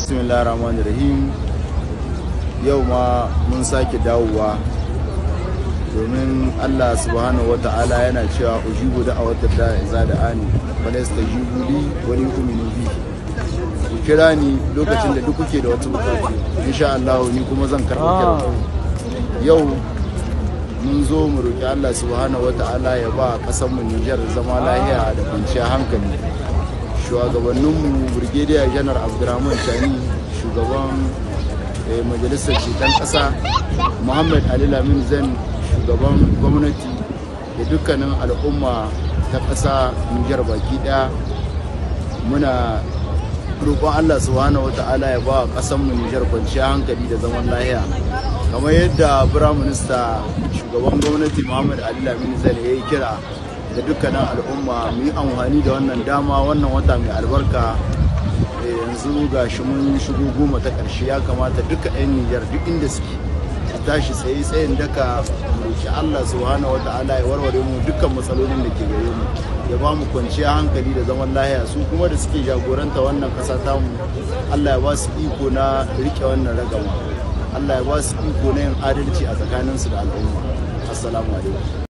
bismillah rahman rahim yau ma mun sake dawowa domin allah subhanahu wata'ala yana cewa ujibu da a wata da za da ani falasta jibuli wani umini bi ku kira ni lokacin da duk kuke da wata bukatu insha allah ni kuma zan karɓi kira yau mun zo mu roƙi allah subhanahu wata'ala ya ba ƙasar mu nijar zama lahiya da kwanciyar hankali shugabanninmu brigadier janar abdurrahman shani shugaban majalisar ceton ƙasa muhammad ali lamin zan shugaban gwamnati da dukkanin al'umma ta ƙasa nijar baki ɗaya muna roƙon allah subhanahu wa ta'ala ya ba ƙasanmu nijar kwanciyar hankali da zaman lahiya kamar yadda firaminista shugaban gwamnati muhammad ali lamin zan ya yi kira da dukkanin al'umma mu yi amfani da wannan dama wannan wata mai albarka yanzu ga shi mun shigo goma ta ƙarshe ya kamata duka 'yan nijar duk inda suke su tashi tsaye tsayin daka roki allah subhanahu wa ta'ala ya warware mu dukkan matsalolin da ke gare mu ya ba mu kwanciya hankali da zaman lahiya su kuma da suke jagoranta wannan ƙasa tamu allah ya ba su iko na rike wannan ragama allah ya ba su iko na yin adalci a tsakaninsu da al'umma assalamu alaikum